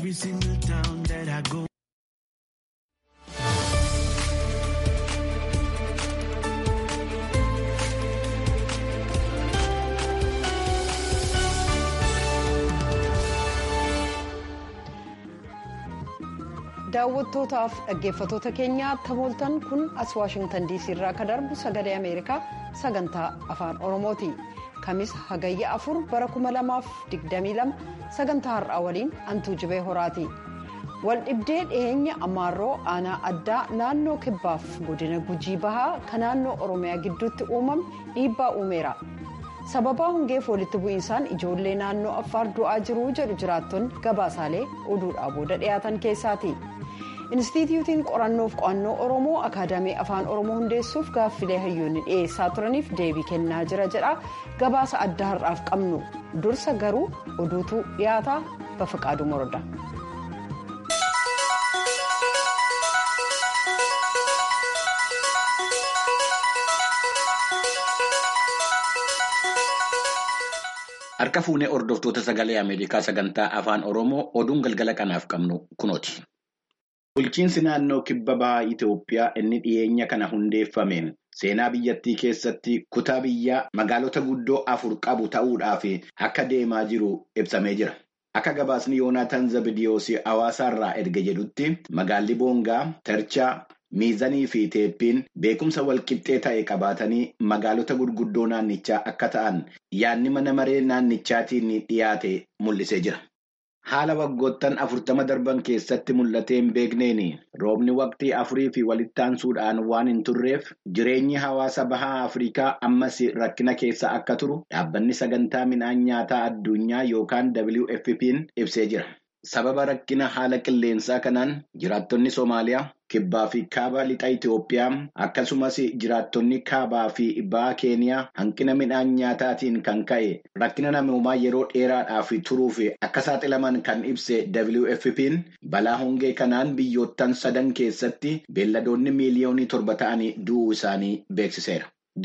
every single town that I go. daawwattootaaf dhaggeeffatoota keenyaa tamooltan kun as waashingtan diisii irraa akka darbu sagalee ameerikaa sagantaa afaan oromooti kamis hagayya afur bara 2022 sagantaa har'aa waliin antuu jibee horaati waldhibdee dhiyeenya amaarroo aanaa addaa naannoo kibbaaf godina gujii bahaa kan naannoo oromiyaa gidduutti uumame dhiibbaa uumeera sababaa hongeef walitti bu'iinsaan ijoollee naannoo affaar du'aa jiruu jedhu jiraattonni gabaasaalee oduudhaa booda dhiyaatan keessaati. Inistituutiin qorannoof qo'annoo Oromoo Akaadaamii Afaan Oromoo hundeessuuf gaaffilee hayyoonni dhiyeessaa turaniif deebii kennaa jira jedha. Gabaasa adda har'aaf qabnu dursa garuu oduutu dhiyaataa Bafaqaaduu Moroda. Harka fuunee hordoftoota sagalee Ameerikaa sagantaa afaan Oromoo oduun galgala kanaaf qabnu kunooti. Bulchiinsi naannoo kibba bahaa Itoophiyaa inni dhiyeenya kana hundeeffameen seenaa biyyattii keessatti kutaa biyyaa magaalota guddoo afur qabu ta'uudhaaf akka deemaa jiru ibsamee jira. Akka gabaasni Yoonaataan Zabidiyoos hawaasaarraa erga jedhutti magaalli Boongaa, Tarchaa, Miizanii fi Teeppiin beekumsa walqixxee ta'e qabaatanii magaalota gurguddoo naannichaa akka ta'an yaadni mana maree naannichaatiin dhiyaate mul'isee jira. Haala waggoottan afurtama darban keessatti mul'atee hin beekneen roobni waqtii afurii fi walitti aansuudhaan waan hin turreef jireenyi hawaasa bahaa Afrikaa ammas rakkina keessa akka turu dhaabbanni sagantaa midhaan nyaataa addunyaa yookaan WFP'n ibsee jira. Sababa rakkina haala qilleensaa kanaan jiraattonni Somaaliyaa kibbaa fi kaaba lixa Itoophiyaa akkasumas jiraattonni kaabaa fi baha Keeniyaa hanqina midhaan nyaataatiin kan ka'e rakkina namoomaa yeroo dheeraadhaaf turuuf akka saaxilaman kan ibse WFP'n balaa hongee kanaan biyyoottan sadan keessatti beelladoonni miiliyoonii torba ta'anii du'uu isaanii beeksiseera.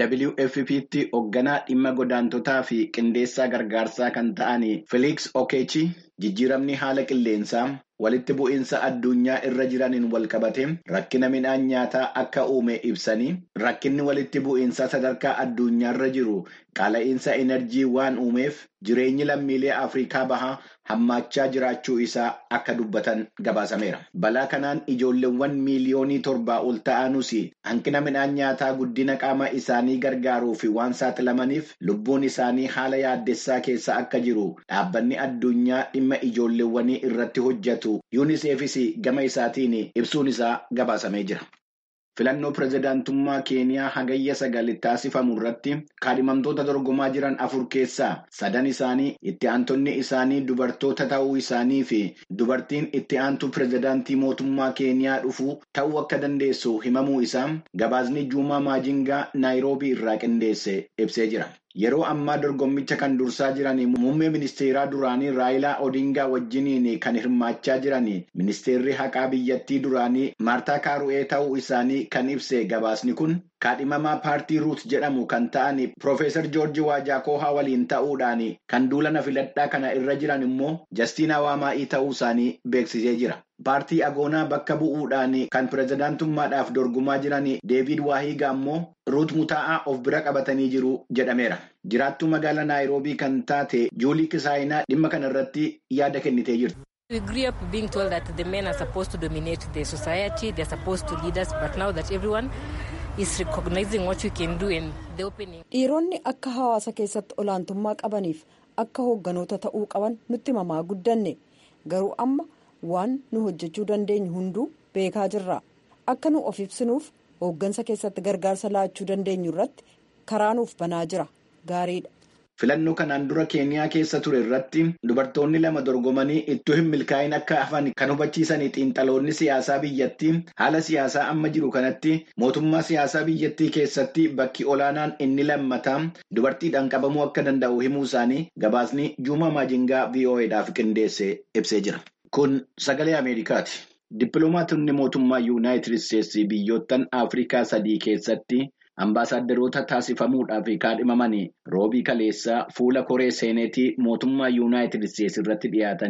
WFP'tti hoogganaa dhimma godaantotaa fi qindeessaa gargaarsaa kan ta'an Felix Okeechi jijjiiramni haala qilleensaa walitti bu'iinsa addunyaa irra jiraniin walqabate rakkina midhaan nyaataa akka uume ibsanii rakkinni walitti bu'iinsaa sadarkaa addunyaarra jiru qaala'insa enerjii waan uumeef jireenyi lammiilee Afrikaa bahaa hammaachaa jiraachuu isaa akka dubbatan gabaasameera. Balaa kanaan ijoolleewwan miiliyoonii torbaa ol ta'anus hanqina midhaan nyaataa guddina qaama isaanii gargaaruuf waan saaxilamaniif lubbuun isaanii haala yaaddessaa keessa akka jiru dhaabbanni addunyaa dhimma ijoolleewwanii irratti hojjetu yuuniseefis gama isaatiin ibsuun isaa gabaasamee jira. Filannoo pirezidaantummaa Keeniyaa hagayya sagali taasifamu irratti kaadhimamtoota dorgomaa jiran afur keessaa sadan isaanii itti aantonni isaanii dubartoota ta'uu isaanii fi dubartiin itti aantu pirezidaantii mootummaa Keeniyaa dhufuu ta'uu akka dandeessu himamuu isaa gabaasni Juumaa Maajingaa Naayiroobii irraa qindeesse ibsee jira. Yeroo ammaa dorgommicha kan dursaa jiran muummee ministeeraa duraanii Raayilaa Odingaa wajjiniin kan hirmaachaa jiran ministeerri haqaa biyyattii duraanii Maartaa Kaaru'ee ta'uu isaanii kan ibse gabaasni kun kaadhimamaa paartii Ruut jedhamu kan ta'an Piroofeesar Joorji Waajaakohaa waliin ta'uudhaan kan duula filadhaa kana irra jiran immoo Jastiin Hawaamaa'ii ta'uu isaanii beeksisee jira. Paartii Agoonaa bakka bu'uudhaan kan pirezidaantummaadhaaf dorgomaa jiran Deevid Waahigaa immoo Ruut Mutaa'aa of bira qabatanii jiru jedhameera. Jiraattuu magaalaa Naayiroobii kan taate Juulii Kisaayinaa dhimma kana irratti yaada kennitee jirti. We grew up being told that the men are supposed to dominate the society, they're supposed to lead us, but now that everyone is recognizing what we can do in the opening. Dhiironni akka hawaasa keessatti olaantummaa qabaniif akka hoogganoota ta'uu qaban nutti himamaa guddanne garuu amma waan nu hojjechuu dandeenyu hunduu beekaa jirra akka nu of ibsinuuf hooggansa keessatti gargaarsa laachuu dandeenyu irratti karaa nuuf banaa jira gaariidha. Filannoo kanaan dura Keeniyaa keessa ture irratti dubartoonni lama dorgomanii ittoo hin milkaa'in akka hafan kan hubachiisan xiinxaloonni siyaasaa biyyattii haala siyaasaa amma jiru kanatti mootummaa siyaasaa biyyattii keessatti bakki olaanaan inni lammataa dubartiidhaan qabamuu akka danda'u himuu isaanii gabaasni Juumaa Maajingaa VOA'dhaaf qindeesse ibsee jira. Kun sagalee Ameerikaati. Dippiloomaatonni mootummaa Yuunaayitid Isteetsi biyyoottan Afrikaa sadii keessatti Ambaasaaddaroota taasifamuudhaaf kaadhimaman roobii kaleessaa fuula koree seeneetii mootummaa Yuunaayitid Isteetsi irratti dhiyaatanii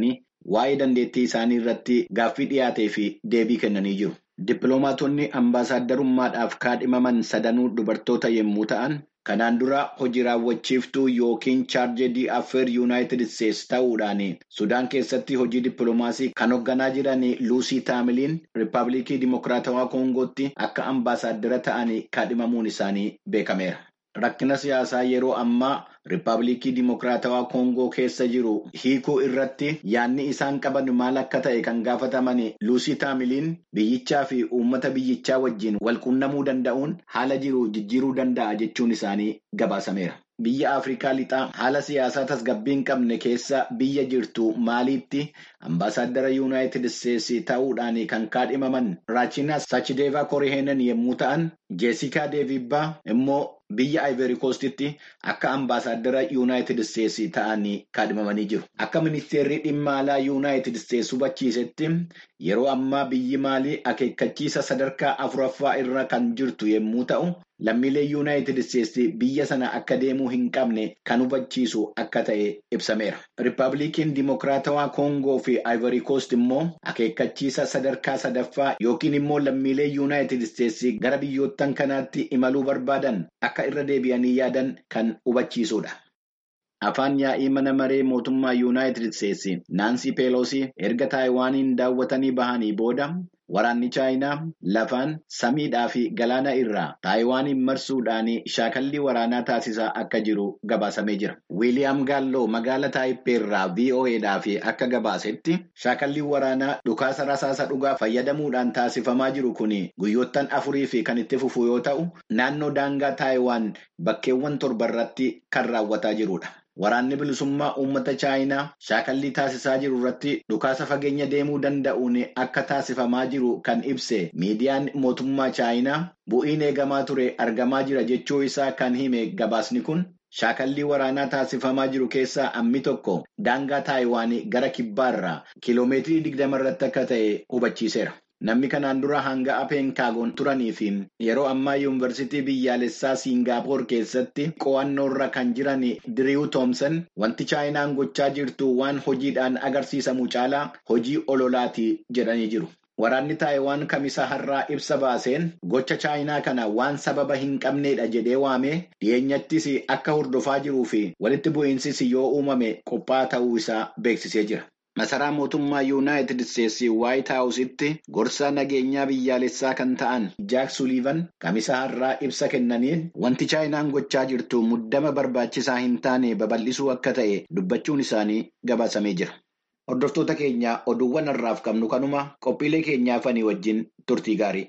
waa'ee dandeettii isaanii irratti gaaffii dhiyaatee fi deebii kennanii jiru. Dippiloomaatonni ambaasaaddarummaadhaaf kaadhimaman sadanuu dubartoota yommuu ta'an, kanaan dura hojii raawwachiiftuu yookiin chaarjedii affeer yuunaayitid isteetsi ta'uudhaan Sudaan keessatti hojii dippiloomaasii kan hoogganaa jiran Luusii Taamiliin Riippaabilikii Dimokiraatawaa Koongootti akka ambaasaaddara ta'an kaadhimamuun isaanii beekameera. Rakkina siyaasaa yeroo ammaa Riippaabilikii Dimokiraatawaa Koongoo keessa jiru hiikuu irratti yaadni isaan qaban maal akka ta'e kan gaafataman Luusii Taamiliin biyyichaa fi uummata biyyichaa wajjin walqunnamuu danda'uun haala jiru jijjiiruu danda'a jechuun isaanii gabaasameera. Biyya Afrikaa lixaa haala siyaasaa tasgabbii hin qabne keessa biyya jirtu maaliitti ambaasaadara yuunaayitid isteetsi ta'uudhaan kan kaadhimaman Raachina Sachideevaa Koriheenan yommuu ta'an, Jeesikaa Deevibbaa immoo biyya Ivory Coastitti akka ambaasaadara yuunaayitid isteetsi ta'anii kaadhimamanii jiru. Akka ministeerri dhimma alaa yuunaayitid isteetsi hubachiisetti yeroo ammaa biyyi maalii akeekkachiisa sadarkaa afuraffaa irra kan jirtu yommuu ta'u, lammiilee yuunaayitid isteetsi biyya sana akka deemuu hin qabne kan hubachiisu akka ta'e ibsameera. Riippaabilikiin Dimokiraatawaa Koongoo fi Ivory Coast immoo akeekkachiisa sadarkaa sadaffaa yookiin immoo lammiilee yuunaayitid isteetsi gara biyyoottan kanaatti imaluu barbaadan akka irra deebi'anii yaadan kan hubachiisudha. Afaan yaa'ii mana maree mootummaa yuunaayitid isteetsi Naansii Peeloosii erga Taayiwaaniin daawwatanii bahanii booda waraanni Chaayinaa lafaan samiidhaa fi galaana irraa Taayiwaaniin marsuudhaan shaakallii waraanaa taasisaa akka jiru gabaasamee jira. Wiiliyaam Gaalloo magaala Taayippee irraa VOAdhaaf akka gabaasetti shaakallii waraanaa dhukaasa rasaasa dhugaa fayyadamuudhaan taasifamaa jiru kun guyyoottan afurii fi kan itti fufu yoo ta'u naannoo daangaa Taayiwaan bakkeewwan torba irratti kan raawwataa jirudha. Waraanni bilisummaa uummata Chaayinaa shaakallii taasisaa jiru irratti dhukaasa fageenya deemuu danda'uun akka taasifamaa jiru kan ibse miidiyaan mootummaa Chaayinaa bu'iin eegamaa ture argamaa jira jechuu isaa kan hime gabaasni kun shaakallii waraanaa taasifamaa jiru keessaa ammi tokko daangaa Taayiwaan gara kibbaarraa kiloomeetirii digdama irratti akka ta'e hubachiiseera. Namni kanaan dura hanga apeenkaagoon turanii fi yeroo ammaa yuunivarsiitii biyyaalessaa Siingaappoor keessatti qo'annoorra kan jiran Diriiw Toomsan wanti Chaayinaan gochaa jirtu waan hojiidhaan agarsiisamu caalaa hojii ololaati jedhanii jiru. Waraanni Taayiwaan kamisa har'aa ibsa baaseen gocha Chaayinaa kana waan sababa hin qabneedha jedhee waamee dhiyeenyattis akka hordofaa jiruu fi walitti bu'iinsis yoo uumame qophaa ta'uu isaa beeksisee jira. Masaraa mootummaa yuunaayitid isteetsi waayit haawusitti gorsaa nageenyaa biyyaalessaa kan ta'an jaak suliivan kamisa har'aa ibsa kennaniin wanti chaayinaan gochaa jirtu muddama barbaachisaa hin taane babal'isuu akka ta'e dubbachuun isaanii gabaasamee jira. Hordoftoota keenya oduuwwan har'aaf qabnu kanuma qophiilee keenyaafanii wajjin turtii gaarii.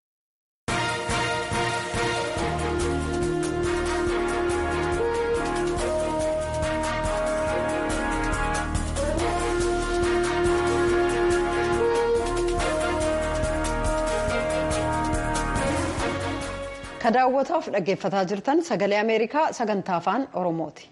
Ka daawwataaf dhaggeeffataa jirtan sagalee Ameerikaa sagantaa afaan Oromooti.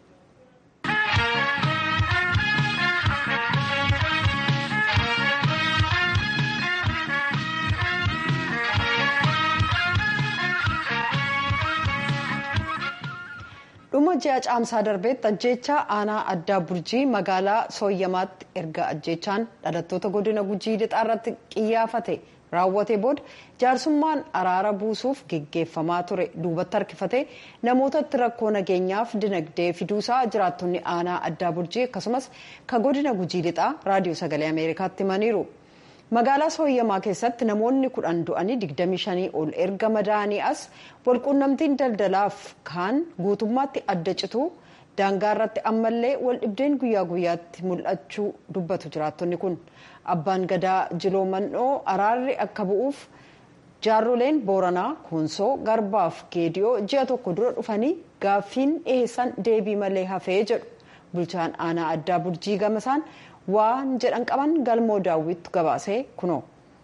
dhuma ji'a caamsaa darbeetti ajjeechaa aanaa addaa burjii magaalaa sooyyamaatti erga ajjeechaan dhalattoota godina gujii lixaa irratti qiyyaafate raawwatee booda jaarsummaan araara buusuuf geggeeffamaa ture duubatti harkifate namootatti rakkoo nageenyaaf dinagdee fiduusaa jiraattonni aanaa addaa burjii akkasumas ka godina gujii lixaa raadiyoo sagalee ameerikaatti himaniiru. magaalaa sooyyamaa keessatti namoonni kudhan du'anii 25 ol erga madaa'anii as walquunnamtiin daldalaaf kaan guutummaatti adda cituu daangaa irratti ammallee wal dhibdeen guyyaa guyyaatti mul'achuu dubbatu jiraattonni kun abbaan gadaa jiloo mandhoo araarri akka bu'uuf jaarroleen booranaa koonsoo garbaaf geediyoo ji'a tokko dura dhufanii gaaffiin dhiheessan deebii malee hafee jedhu bulchaan aanaa addaa burjii gamasaan. waan jedhan qaban galmoo daawwittu gabaasee kunoo.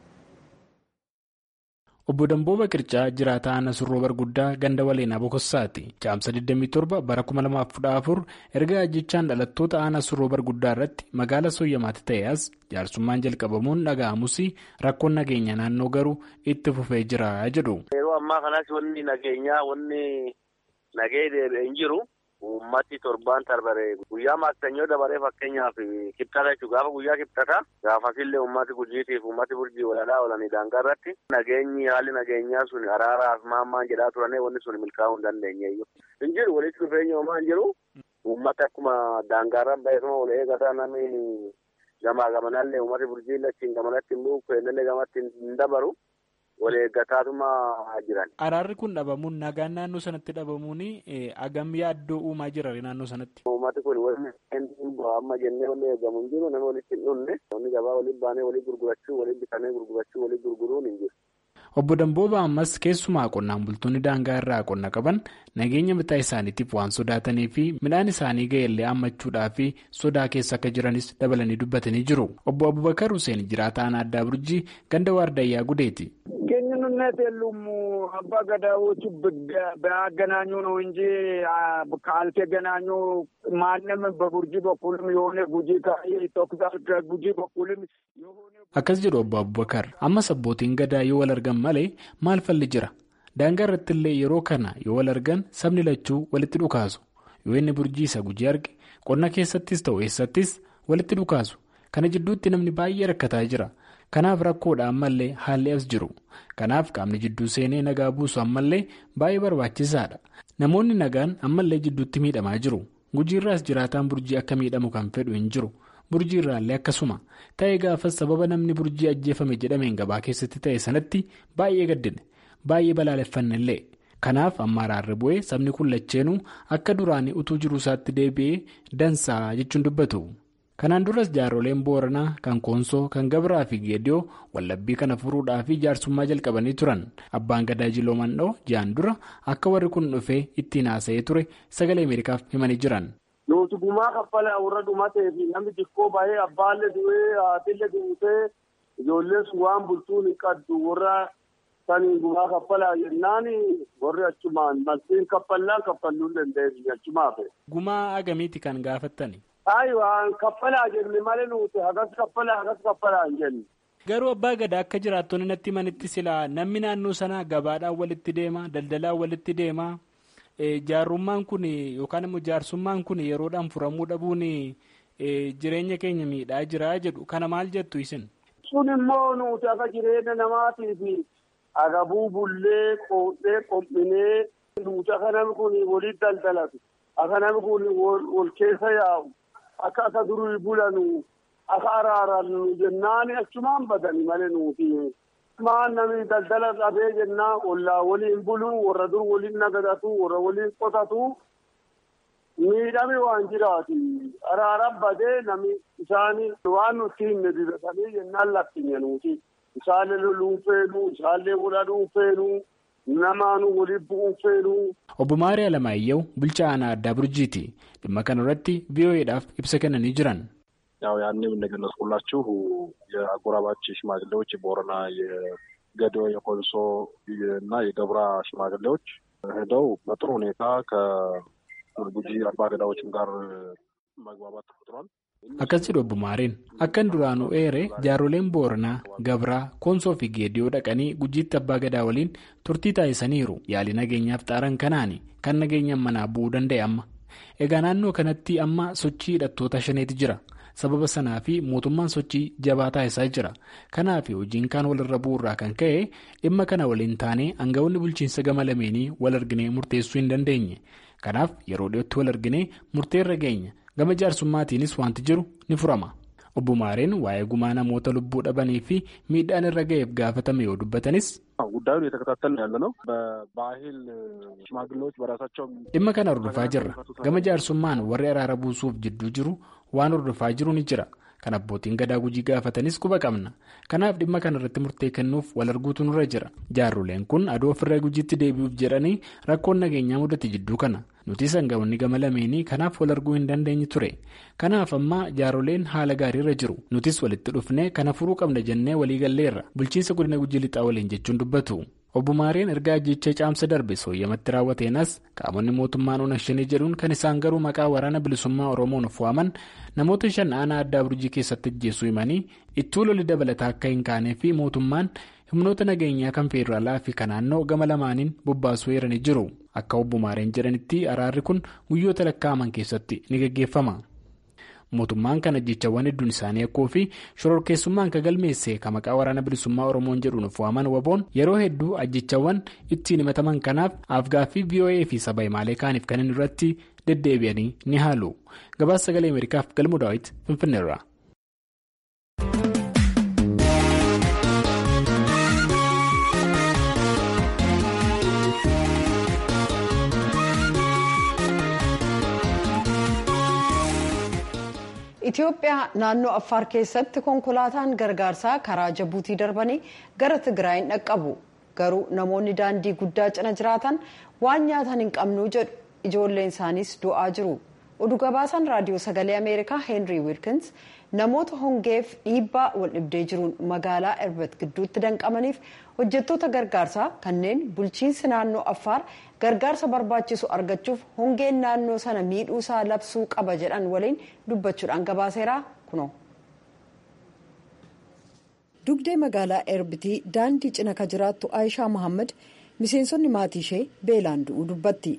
Obbo Dambooba Qircaa jiraataa aanaa surroo barguddaa ganda waleenaa Bokossaati. Caamsa 27 bara 2014 erga ajjechaan dhalattoota aanaa surroo barguddaa irratti magaala sooyyamaatti ta'e as jaarsummaan jalqabamuun dhaga'amus rakkoon nageenya naannoo garuu itti fufee jira jedhu. Yeroo ammaa kanas wanni nageenyaa wanni nagee deebi'ee hin jiru. uummati torbaan tarbaree guyyaa maaksanyoo dabaree fakkeenyaaf kibxata jechuudha gaafa guyyaa kibxata gaafasillee uummati gujiitiif uummati burjii walalaa oolanii daangaa irratti nageenyi haalli nageenyaa sun araaraaf maammaan jedhaa turanii wanni sun milkaa'uu hin dandeenyeeyyu. hin jiru walitti dhufeenya homaa hin jiru uummata akkuma daangaarraan baay'atuma ol eegataa namni gamaa gamanallee uummati burjii lachiin gamanatti hin bu'u keenyallee gamatti hin dabaru. wal eeggataatuma jiran. Araarri kun dhabamuun nagaan naannoo sanatti dhabamuun agam yaaddoo uumaa jira naannoo sanatti. Uummati kun waliin amma jennee wal eegamu hin jiru nama walitti hin dhufne namni gabaa waliin baanee walii gurgurachuu walii bitanii gurgurachuu walii gurguruun hin jiru. Obbo Dambooba ammas keessumaa qonnaan bultoonni daangaa irraa qonna qaban nageenya mataa isaaniitiif waan sodaatanii fi midhaan isaanii ga'ellee hammachuudhaa fi sodaa keessa akka jiranis dabalanii dubbatanii jiru. Obbo Abubakar Hussein jiraataan addaa burjii ganda waardayyaa gudeeti. ግንኙነት የሉም። አባ ገዳዎቹ በያገናኙ ነው እንጂ ካልተገናኙ ማንም በጉርጂ በኩልም የሆነ ጉጂ ቶክሳል ጉጂ በኩልም የሆነ akkas jedhu obbo Abubakar ammas abbootiin gadaa yoo wal argan malee maal falli jira daangaa irratti illee yeroo kana yoo wal argan sabni lachuu walitti dhukaasu yoo inni burjii isa gujii arge qonna keessattis ta'u eessattis walitti dhukaasu kana jidduutti namni baay'ee rakkataa jira. kanaaf rakkoodha ammallee haalli as jiru kanaaf qaamni jidduu seenee nagaa buusu ammallee baay'ee barbaachisaadha namoonni nagaan ammallee jidduutti miidhamaa jiru gujiirraas jiraataan burjii akka miidhamu kan fedhu hin jiru burjiirraallee akkasuma ta'ee gaafas sababa namni burjii ajjeefame jedhameen gabaa keessatti ta'e sanatti baay'ee gaddine baay'ee balaaleffannellee kanaaf amma araarri bu'ee sabni kun lacheenuu akka duraanii utuu jiruu isaatti deebi'ee dansaa jechuun dubbatu. kanaan duras jaaroleen booranaa kan koonsoo kan gabraa fi geediyoo wallabbii kana furuudhaa fi jaarsummaa jalqabanii turan abbaan gadaa jiloo mandhoo ji'aan dura akka warri kun dhufee ittiin haasa'ee ture sagalee ameerikaaf himanii jiran. nuti gumaa kaffala warra dhumatee fi namni xiqqoo bahee abbaallee du'ee haatillee du'utee ijoolleen sun waan bultuun hin qaddu warra saniin gumaa kaffalaa jennaan warri achumaan maltiin kaffallaan kaffalluu hin dandeessu achumaaf. gumaa agamiiti kan gaafattani. Ayiwaan kaffalaa jenne malee nuti hagas kaffalaa hagas kaffalaa hin jenne. Garuu abbaa gadaa akka jiraattonni natti manitti silaa namni naannoo sanaa gabaadhaan walitti deema daldalaan walitti deema jaarummaan kun yookaan immoo jaarsummaan kun yeroodhaan furamuu dhabuun jireenya keenya miidhaa jira jedhu kana maal jettu isin. Sun immoo nuti akka jireenya namaatiif agabuu bullee qoodhee qophinee nuti akka namni kun walitti daldalatu akka namni kun wal keessa yaa'u. akka akka durii bulanu akka araarannu jennaan achumaan badani malee nuti maan namni daldala dhabee jennaan ollaa waliin bulu warra dur waliin nagadatu warra waliin qotatu miidhame waan jiraati araaran badee namni isaanii waan nuti himne dibatanii jennaan lakkinya nuti isaallee loluun feenu isaallee godhanuun feenu namaanu waliin bu'uun feenu. Obbo Maariyaa Lamaayyoo bulchaa aanaa addaa Burjiiti. Dhimma kana irratti ቪኦኤdhaaf ibsa kennanii jiran. ያው ያኔም እንደገለጽኩላችሁ የአጎራባች ሽማግሌዎች የቦረና የገዶ የኮንሶ እና የገብራ ሽማግሌዎች ሄደው በጥሩ ሁኔታ ከጉጂ አባገዳዎችም ጋር መግባባት ተፈጥሯል። akkas jedhu obbo Maariin akkan duraanuu eere jaaroleen booranaa gabraa koonsoo fi geediyoo dhaqanii gujiitti abbaa gadaa waliin turtii taasisaniiru yaalii nageenyaaf xaaran kanaani kan nageenyaan manaa bu'uu danda'e amma egaa naannoo kanatti amma sochii hidhattoota shaneeti jira sababa sanaa fi mootummaan sochii jabaa taasisaa jira kanaaf hojiin kaan walirra bu'uurraa kan ka'e dhimma kana waliin taanee aangawoonni bulchiinsa gama lameenii wal arginee murteessuu hin dandeenye kanaaf yeroo dhiyootti wal arginee murteerra geenya. gama jaarsummaatiinis wanti jiru ni furama obbo Maareen waa'ee gumaa namoota lubbuu dhabanii fi miidhaan irra ga'eef gaafatame yoo dubbatanis. ጉዳዩን እየተከታተልን ያለ ነው በባህል ሽማግሌዎች በራሳቸው dhimma kana hordofaa jirra gama jaarsummaan warri araara buusuuf jidduu jiru waan hordofaa jiru ni jira kan abbootiin gadaa gujii gaafatanis quba qabna kanaaf dhimma kana irratti murtee kennuuf wal arguutu nurra jira jaarroleen kun aduu ofirraa gujiitti deebi'uuf jedhanii rakkoon nageenyaa mudate jidduu kana nuti sangaawwanni gama lameenii kanaaf wal arguu hin dandeenye ture kanaaf amma jaarroleen haala gaariirra jiru nutis walitti dhufnee kana furuu qabna jennee walii galleerra bulchiinsa godina gujii lixaa waliin jechuun dubbatu. obbo Maareen ergaa ajjechee caamsa darbe sooyyamatti raawwateenas qaamonni mootummaan onashanii jedhuun kan isaan garuu maqaa waraana bilisummaa oromoon of waaman namoota shan aanaa addaa burjii keessatti ajjeesuu himanii ittuu loli dabalataa akka hin kaanee fi mootummaan humnoota nageenyaa kan feeraalaa fi kan naannoo gama lamaaniin bobbaasuu eeranii jiru akka obbo Maareen jedhanitti araarri kun guyyoota lakkaa'aman keessatti ni gaggeeffama. mootummaan kan ajjechawwan hedduun isaanii akkoo fi shororkeessummaan kan galmeesse kan maqaa waraana bilisummaa oromoon jedhuun of waaman waboon yeroo hedduu ajjechawwan ittiin himataman kanaaf afgaaffii voa fi saba himaalee kaaniif kan irratti deddeebi'anii ni haalu gabaasa sagalee ameerikaaf galmu daawit finfinneerra. Itoophiyaa naannoo Affaar keessatti konkolaataan gargaarsaa karaa Jabuutii darbanii gara Tigraay hin dhaqqabu. Garuu namoonni daandii guddaa cina jiraatan waan nyaatan hin qabnu jedhu ijoolleen isaaniis du'aa jiru. Oduu gabaasaan raadiyoo sagalee Ameerikaa Heenrii Wilkins namoota hongeef dhiibbaa wal dhibdee jiruun magaalaa Erbet gidduutti danqamaniif hojjettoota gargaarsaa kanneen bulchiinsi naannoo Affaar gargaarsa barbaachisu argachuuf hongeen naannoo sana miidhuusaa labsuu qaba jedhan waliin dubbachuudhaan gabaaseera kuno. dugdee magaalaa erbitii daandii cina ka jiraattu aayishaa mohaammed miseensonni maatii ishee beelaan du'uu dubbatti.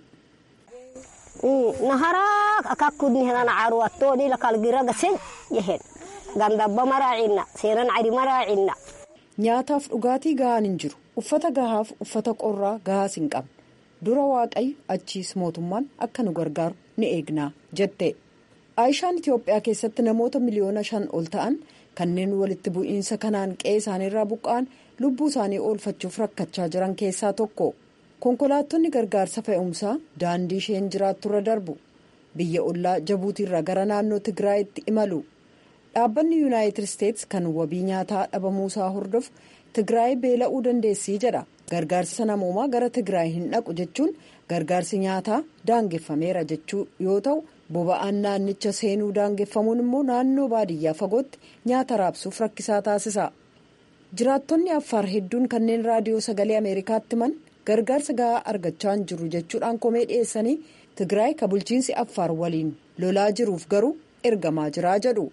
naharaa akakkudni henan caruwattooni lakalgira gasen yehen gandabba maraacinna seenan cadi maraacinna. nyaataaf dhugaatii gahaan hin jiru uffata gahaaf uffata qorraa gahaas hin qabne. dura waaqayyo achiis mootummaan akka nu gargaaru ni eegnaa jette aayishaan itiyoophiyaa keessatti namoota miliyoona shan ol ta'an kanneen walitti bu'iinsa kanaan qe'ee isaaniirraa buqqa'an lubbuu isaanii oolfachuuf rakkachaa jiran keessaa tokko konkolaattonni gargaarsa fe'umsaa daandii isheen jiraatturra darbu biyya ollaa jabuutiirraa gara naannoo tigraayitti imalu dhaabbanni yuunaayitid isteets kan wabii nyaataa dhabamuusaa hordofu tigraay beela'uu dandeessii jedha. gargaarsa namoomaa gara tigraay hin dhaqu jechuun gargaarsi nyaataa daangeffameera jechuu yoo ta'u boba'aan naannicha seenuu daangeffamuun immoo naannoo baadiyyaa fagootti nyaata raabsuuf rakkisaa taasisa jiraattonni affaar hedduun kanneen raadiyoo sagalee ameerikaatti himan gargaarsa gahaa argachaa hin jiru jechuudhaan komee dhiyeessanii tigraay ka bulchiinsi affaar waliin lolaa jiruuf garuu ergamaa jiraa jedhu.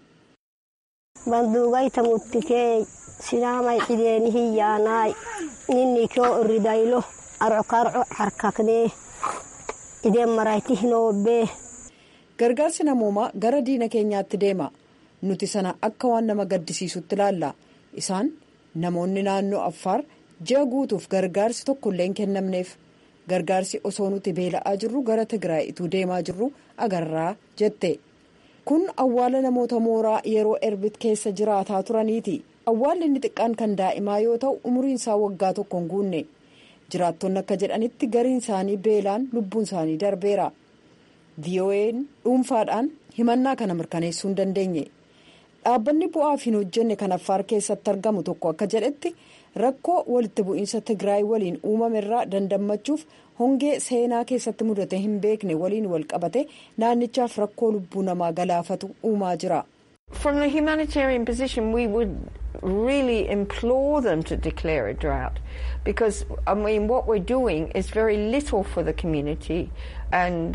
Sinaamay cideeni hiyyaanaay ninni koo irri daylo arco karco harkaknee ideen marayti hinoobbee. Gargaarsi namoomaa gara diina keenyaatti deema. Nuti sana akka waan nama gaddisiisutti ilaalla. Isaan namoonni naannoo Affaar ji'a guutuuf gargaarsi tokkollee hin kennamneef. Gargaarsi osoo nuti beela'aa jirru gara Tigraay ituu deemaa jirru agarraa jette. Kun awwaala namoota mooraa yeroo erbit keessa jiraataa turaniiti. awwaalli inni xiqqaan kan daa'imaa yoo ta'u umriin isaa waggaa tokko hin guunne jiraattonni akka jedhanitti gariin isaanii beelaan lubbuun isaanii darbeera vo'n dhuunfaadhaan himannaa kana mirkaneessuu hin dandeenye dhaabbanni bu'aaf hin hojjenne kan affaar keessatti argamu tokko akka jedhetti rakkoo walitti bu'iinsa tigraay waliin uumamerraa dandammachuuf hongee seenaa keessatti mudate hin beekne waliin wal qabate naannichaaf rakkoo lubbuu namaa galaafatu uumaa jira. From the humanitarian position, we would really implore them to declare a drought because, I mean, what we're doing is very little for the community and.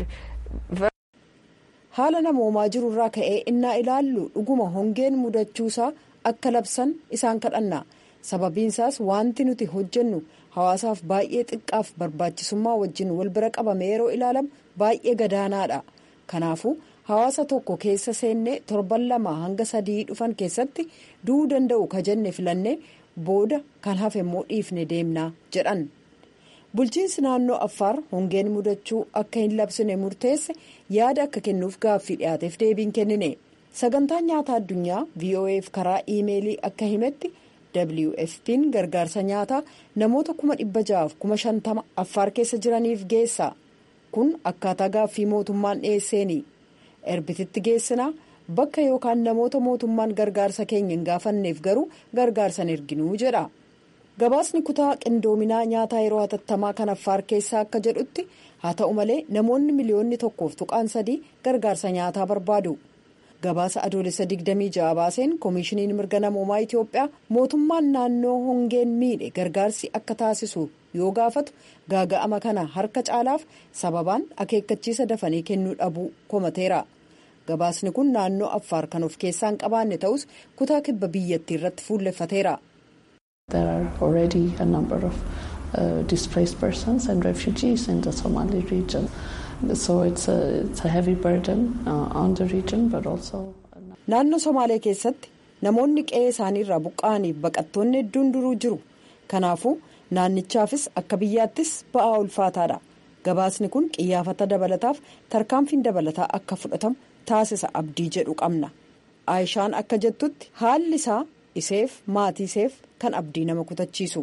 haala namoomaa jirurraa ka'ee innaa ilaallu dhuguma hongeen mudachuusaa akka labsan isaan kadhanna sababiinsaas wanti nuti hojjennu hawaasaaf baay'ee xiqqaaf barbaachisummaa wajjin wal bira qabame yeroo ilaalamu baay'ee gadaanaadha kanaafuu. hawaasa tokko keessa seennee torban lama hanga sadii dhufan keessatti du'uu danda'u ka jenne filannee booda kan hafe immoo dhiifne deemnaa jedhan bulchiinsi naannoo affaar hongeen mudachuu akka hin labsine murteesse yaada akka kennuuf gaaffii dhiyaateef deebiin kennine sagantaan nyaata addunyaa voaf karaa iimeelii akka himetti wfp'n gargaarsa nyaataa namoota kuma dhibba ja'aaf kuma shantama affaar keessa jiraniif geessa kun akkaataa gaaffii mootummaan dhiyeesseeni. erbititti geessinaa bakka yookaan namoota mootummaan gargaarsa keenya hin gaafanneef garuu gargaarsan erginuu jedha gabaasni kutaa qindoominaa nyaataa yeroo hatattamaa kan affaar keessaa akka jedhutti haa ta'u malee namoonni miliyoonni tokkoof tuqaan sadii gargaarsa nyaataa barbaadu gabaasa adoolessa 26 baaseen koomishiniin mirga namoomaa itiyoophiyaa mootummaan naannoo hongeen miidhe gargaarsi akka taasisu yoo gaafatu gaaga'ama kana harka caalaaf sababaan akeekkachiisa dafanii kennuu dhabuu komateera gabaasni kun naannoo affaar kan of keessaa hin qabaanne ta'us kutaa kibba biyyattii irratti fuulleffateera. There are already a number of uh, displaced persons and refugees in the Somali region. So it's a, it's a heavy burden uh, on the region, but also. Naannoo Somaalee keessatti namoonni qe'ee isaaniirraa buqqa'aniif baqattoonni hedduun duruu jiru. Kanaafuu naannichaafis akka biyyaattis ba'aa ulfaataadha. Gabaasni kun qiyyaafata dabalataaf tarkaanfiin dabalataa akka fudhatamu taasisa abdii jedhu qabna. Aayishaan akka jettutti haalli isaa iseef maatii iseef kan abdii nama kutachiisu.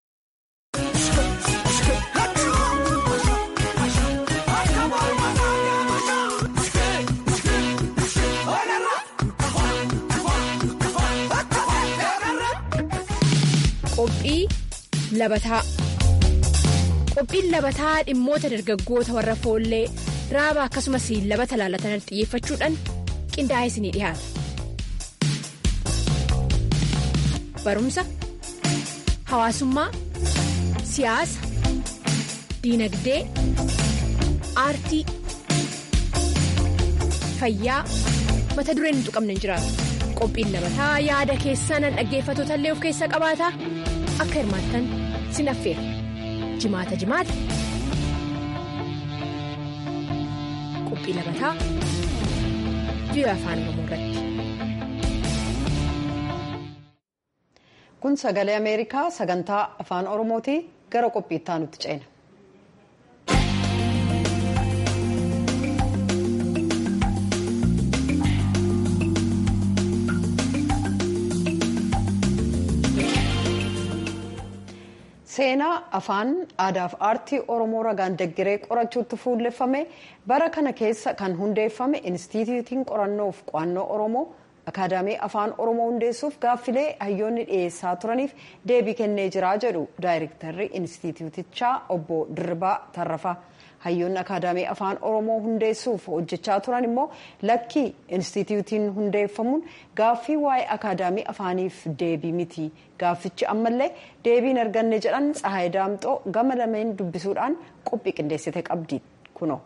Qophii labataa Qophiin labataa dhimmoota dargaggoota warra foollee raaba akkasumas labata laalatan xiyyeeffachuudhaan qindaa'ee isinii dhiyaata. Barumsa, hawaasummaa, siyaasa, diinagdee, aartii, fayyaa mata dureen hin tuqamne hin jiraatu. Qophiin labataa yaada keessan dhaggeeffattoota illee of keessaa qabaata akka hirmaattan sin affeera. Jimaata jimaata. Qophii labataa biyya afaan Oromoo irratti. Kun sagalee Ameerikaa sagantaa afaan Oromooti gara qophii itti aanutti ceena. seenaa afaan aadaaf aartii oromoo ragaan deggiree qorachuutti fuulleffame bara kana keessa kan hundeeffame inistitiitiin qorannoof qo'annoo oromoo akaadaamii afaan oromoo hundeessuuf gaaffilee hayyoonni dhiyeessaa turaniif deebii kennee jira jedhu daayirektarri inistitiitichaa obbo dirribaa tarrafaa hayyoonni akaadaamii afaan oromoo hundeessuuf hojjechaa turan immoo lakkii inistitiitiin hundeeffamuun gaaffii waa'ee akaadaamii afaaniif deebii miti gaaffichi ammallee deebiin arganne jedhan tsahaay daamxoo gama lameen dubbisuudhaan qophii qindeessite qabdi kuno.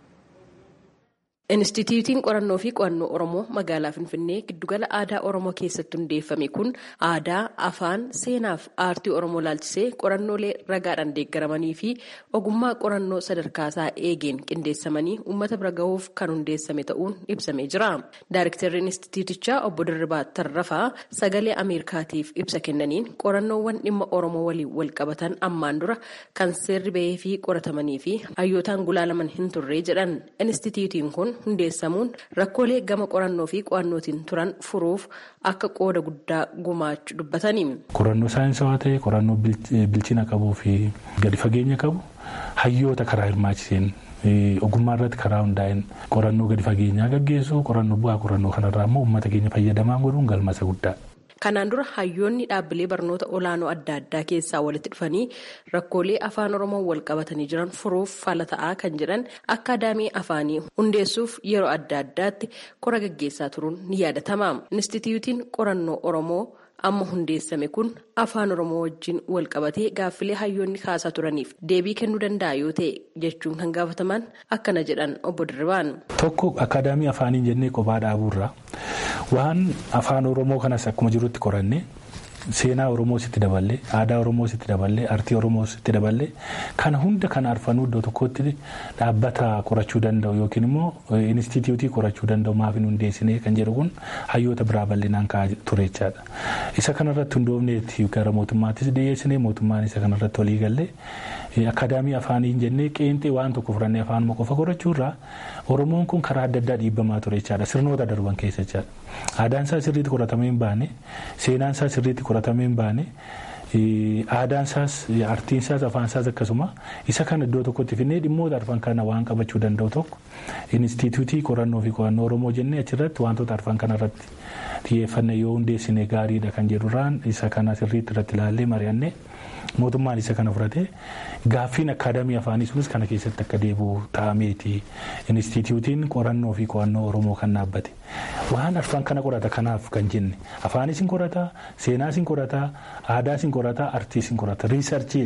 Inistitiitiin qorannoo fi qo'annoo Oromoo magaalaa Finfinnee giddugala aadaa Oromoo keessatti hundeeffame kun aadaa, afaan, seenaa fi aartii Oromoo laalchisee qorannoolee ragaadhaan deeggaramanii fi ogummaa qorannoo sadarkaasaa eegeen qindeessamanii uummata bira gahuuf kan hundeessame ta'uun ibsamee jira. Daayirektarri Inistitiitichaa obbo Dirribaa Tarrafaa sagalee Ameerikaatiif ibsa kennaniin qorannoowwan dhimma Oromoo waliin wal qabatan ammaan dura kan seerri bahee fi qoratamanii fi hayyootaan gulaalaman hin turre jedhan. Inistitiitiin kun hundeessamuun rakkoolee gama qorannoo fi qo'annootiin turan furuuf akka qooda guddaa gumaachuu dubbatanii. Qorannoo saayinsawaa ta'e qorannoo bilchina qabuu fi gadi fageenya qabu hayyoota karaa hirmaachiseen ogummaa irratti karaa hundaa'een qorannoo gadi fageenyaa gaggeessu qorannoo bu'aa qorannoo kanarraa immoo uummata keenya fayyadamaa godhuun galmasa guddaa. Kanaan dura hayyoonni dhaabbilee barnoota olaanoo adda addaa keessaa walitti dhufanii rakkoolee afaan Oromoo wal qabatanii jiran furuuf fala ta'aa kan jedhan akaadaamii afaanii hundeessuuf yeroo adda addaatti kora gaggeessaa turuun ni yaadatama. Inistitiyuutiin qorannoo Oromoo amma hundeessame kun afaan Oromoo wajjin wal qabatee gaaffilee hayyoonni kaasaa turaniif deebii kennuu danda'a yoo ta'e jechuun kan gaafataman akkana jedhan obbo Dirribaan. Tokko akaadaamii afaanii jennee kophaa dhaabuurraa waan afaan Oromoo kanas akkuma jirutti qoranne seenaa Oromoo sitti daballee aadaa Oromoo sitti daballee aartii Oromoo sitti daballee kana hunda kan arfanuu iddoo tokkotti dhaabbata qorachuu danda'u yookiin immoo inistitiyuutii qorachuu danda'u maaf hin hundeessine kan jedhu kun hayyoota biraa bal'inaan ka'aa ture jechaadha. Isa kanarratti hundoofneetti gara mootummaattis dhiyeessine mootummaan isa kanarratti walii gallee akaadaamii afaaniin jennee qeenxee waan tokko fudhannee afaanuma qofa qorachuurraa Oromoon kun karaa adda addaa dhiibbamaa ture jechaadha sirnoota darban keessa jechaadha. Aadaan isaa sirriitti qoratamee hin baane seenaan isaa sirriitti qoratamee hin baane aadaan isaas aartiin isaas afaan isaas akkasuma isa kana iddoo tokkotti finnee dhimmoota arfan kana waan qabachuu danda'u tokko inistitiyuutii qorannoo fi qo'annoo Oromoo jennee achirratti wantoota arfan kanarratti xiyyeeffannee yoo hundeessine gaariidha kan jedhurraan isa kana sirriitti irratti ilaallee mari'annee mootummaan isa kana fudhatee gaaffiin akaadaamii afaanii sunis kana keessatti akka deebi'u ta'ameeti inistitiyuutiin qorannoo fi qo'annoo oromoo kan dhaabbate waan arfan kana qorata kanaaf kan jenne afaanis hin qorata seenaas hin qorata aadaas hin qorata artiis hin qorata riisarchii jecha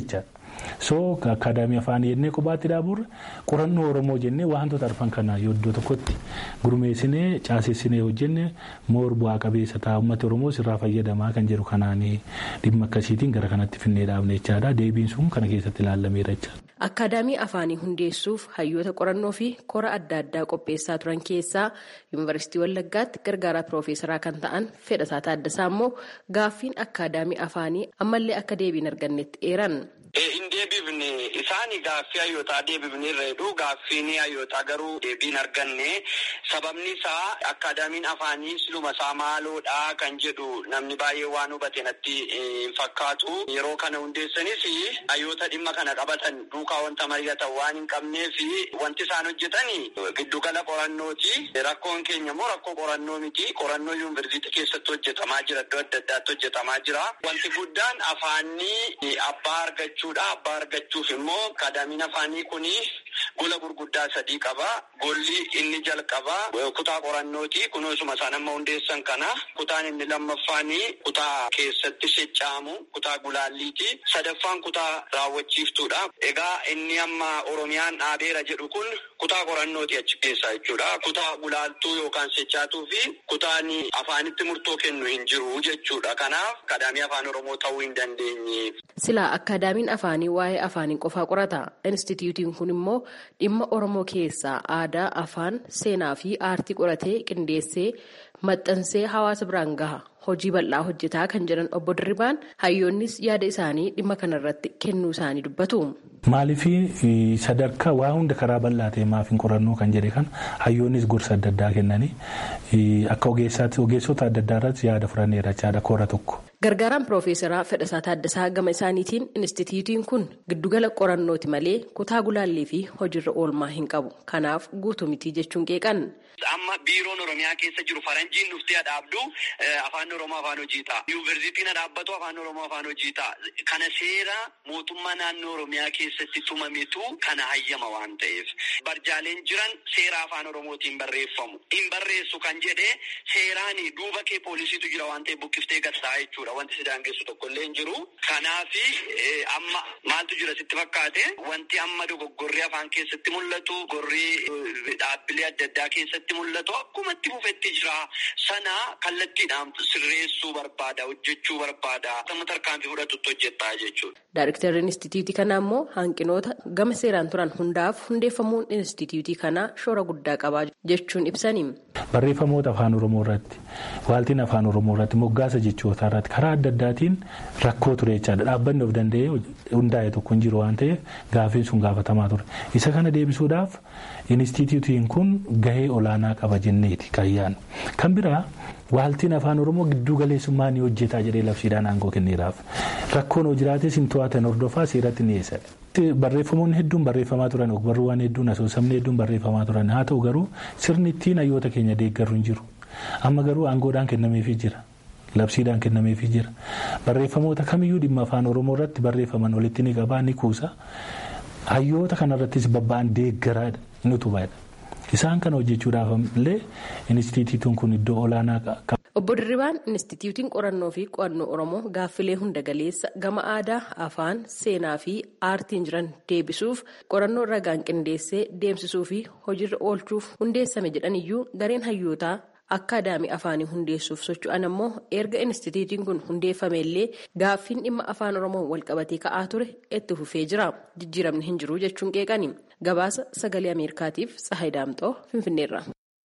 soo akaadaamii afaanii jennee kophaatti dhaaburra qorannoo oromoo jennee wantoota arfan kana iddoo tokkotti gurmeessinee caasessinee hojjenne moor bu'aa qabeessa ta'a uummata oromoo irraa fayyadamaa kan jedhu kanaan dhimma akkasiitiin gara kanatti finnee dhaabne jechaadha deebiin sun kana keessatti ilaalameera jechaadha. Akaadaamii afaanii hundeessuuf hayyoota qorannoo fi kora adda addaa qopheessaa turan keessaa yuunivarsiitii Wallaggaatti gargaaraa piroofeesaraa kan ta'an Fedhasaa Taaddasaa immoo gaaffiin akaadaamii afaanii ammallee akka deebiin argannetti eeran. Hin deebifne isaan gaaffii hayyootaa deebifneerra jedhu gaaffiin hayyootaa garuu deebiin arganne sababni isaa akaadaamiin afaanii siluma isaa maaloodha kan jedhu namni baay'ee waan hubate natti hin fakkaatu yeroo kana hundeessanis hayyoota dhimma kana qabatan duukaa wanta mari'atan waan hin qabnee fi wanti isaan hojjetan giddugala qorannooti rakkoon keenya immoo rakkoo qorannoo miti qorannoo yuunivarsiitii keessatti hojjetamaa jira iddoo adda addaatti hojjetamaa jira wanti guddaan afaanii abbaa argachuu. jechuudha abbaa argachuuf immoo akaadaamiin afaanii kuni gola gurguddaa sadii qaba golli inni jalqaba kutaa qorannooti kunuunsuma isaan amma hundeessan kana kutaan inni lammaffaanii kutaa keessatti socha'amu kutaa gulaalliiti sadaffaan kutaa raawwachiiftuudha egaa inni amma oromiyaan dhaabeera jedhu kun kutaa qorannooti achi keessaa jechuudha kutaa gulaaltuu yookaan sochaatuu fi kutaan afaanitti murtoo kennu hin jiru jechuudha kanaaf akaadaamii afaan oromoo ta'uu hin dandeenye. Silaa akaadaamiin afaanii waa'ee afaanii qofaa qorata. Inistitiyuutiin kun immoo dhimma Oromoo keessaa aadaa, afaan, seenaa fi aartii qoratee qindeessee maxxansee hawaasa biraan gaha. Hojii bal'aa hojjetaa kan jedhan obbo Dirribaan hayyoonnis yaada isaanii dhimma kanarratti kennuu isaanii dubbatu. Maaliif sadarkaa waa hunda karaa bal'aa ta'e maaf hin qorannoo kan jedhe kan hayyoonnis gorsa adda addaa kennanii akka ogeessota adda addaa irratti yaada fudhanneera jechaadha koora tokko. Gargaaraan Piroofeesaraa Fedhasaa Taaddasaa gama isaaniitiin Inistitiyuutiin kun giddugala qorannooti malee kutaa gulaallii fi hojiirra oolmaa hin qabu. Kanaaf guutuu miti jechuun qeeqan. Amma biiroon Oromiyaa keessa jiru faranjiin dhuftee adhaabdu afaan Oromoo afaan hojii ta'a. Yuunivarsiitiin adhaabbatu afaan Oromoo afaan hojii ta'a. Kana seera mootummaa naannoo Oromiyaa keessatti tumametu kana hayyama waan ta'eef. Barjaaleen jiran seera afaan Oromootiin barreeffamu. Hin barreessu kan jedhe seeraan duuba kee poolisiitu jira waan ta'eef buqqiftee gataa jechuudha. Wanti si daangessu tokko illee hin jiru. Kanaafi amma maaltu jira sitti fakkaate wanti amma dogoggorrii afaan keessatti mul'atu gorrii dhaabbilee adda addaa keessatti mul'atu akkuma itti fufetti jira. Sana kallattiidhaan sirreessuu barbaada hojjechuu barbaada. Sama tarkaanfii fudhatutti hojjettaa jechuudha. Daayiriktarri Inistitiyuutii kanaa immoo hanqinoota gama seeraan turan hundaaf hundeeffamuun Inistitiyuutii kanaa shoora guddaa qabaa jechuun ibsani. Barreeffamoota afaan Oromoo irratti waaltiin afaan Oromoo irratti moggaasa jechootaa irratti karaa adda addaatiin rakkoo ture jechaadha. Dhaabbanni of danda'ee hundaa'e tokko hin jiru waan ta'eef gaaffiin sun gaafatamaa ture. Isa kana deebisuudhaaf Inistitiyuutiin kun gahee olaanaa qaba jenneeti kayyaan. Kan biraa waaltiin afaan Oromoo gidduu galeessummaa ni hojjetaa jedhee labsiidhaan aangoo kenneeraaf. Rakkoon hoo jiraates hin to'atan hordofaa seeratti ni eessa. Barreeffamoonni hedduun barreeffamaa turan ogbarruuwwan hedduun asoosamni hedduun barreeffamaa turan haa ta'u garuu sirni ittiin hayyoota keenya deeggaru hin jiru. Amma garuu aangoodhaan kennameefii jira. Labsiidhaan kennameefii jira. Barreeffamoota kamiyyuu dhimma afaan Oromoo irratti barreeffaman walitti ni qabaa ni kuusa. Hayyoota kanarrattis babba'an deeggaraadha ni utubaadha. Isaan kana hojjechuudhaaf illee Inistitiyuutiin kun iddoo olaanaa qaba. Obbo Dirribaan Inistitiyuutiin qorannoo fi qo'annoo Oromoo gaaffilee hunda galeessa gama aadaa, afaan, seenaa fi aartiin jiran deebisuuf qorannoo ragaan qindeessee deemsisuu fi hojiirra oolchuuf hundeessame jedhaniyyuu gareen hayyootaa akaadaamii afaanii hundeessuuf socho'an ammoo erga Inistitiyuutiin kun hundeeffame illee gaaffiin dhimma afaan Oromoo walqabatee ka'aa ture itti fufee jira. Jijjiiramni hin jiru jechuun qeeqani. Gabaasa sagalee Ameerikaatiif Tsahayi Daamxoo Finfinneerra.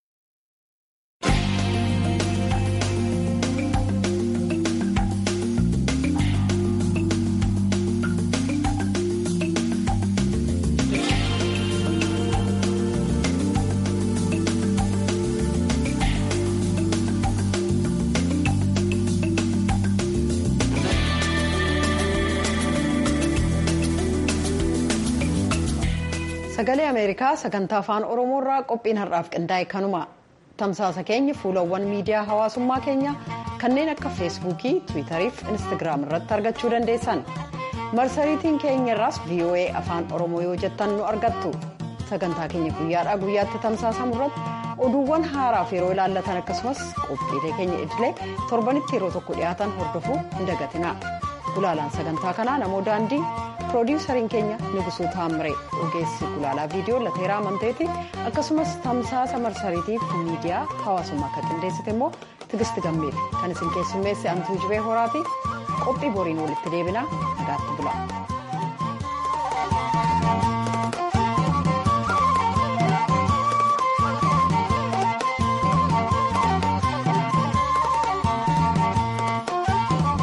sagalee ameerikaa sagantaa afaan oromoo irraa qophiin har'aaf qindaa'e kanuma tamsaasa keenya fuulawwan miidiyaa hawaasummaa keenya kanneen akka feesbuukii tiwiitarii fi instagiraam irratti argachuu dandeessan marsariitiin keenya irraas voa afaan oromoo yoo jettan nu argattu sagantaa keenya guyyaadhaa guyyaatti tamsaasamu irratti oduuwwan haaraaf yeroo ilaallatan akkasumas qophiilee keenya idilee torbanitti yeroo tokko dhiyaatan hordofuu hin dagatina gulaalaan sagantaa kanaa namoo daandii piroodiwusariin keenya nigusuu taammire ogeessi gulaalaa viidiyoo lateeraa amanteeti akkasumas tamsaasa marsariitiif miidiyaa hawaasummaa akka qindeessite immoo tigisti gammeeti kan isin keessummeesse antuu jibee horaati qophii boriin walitti deebinaa nagaatti bula.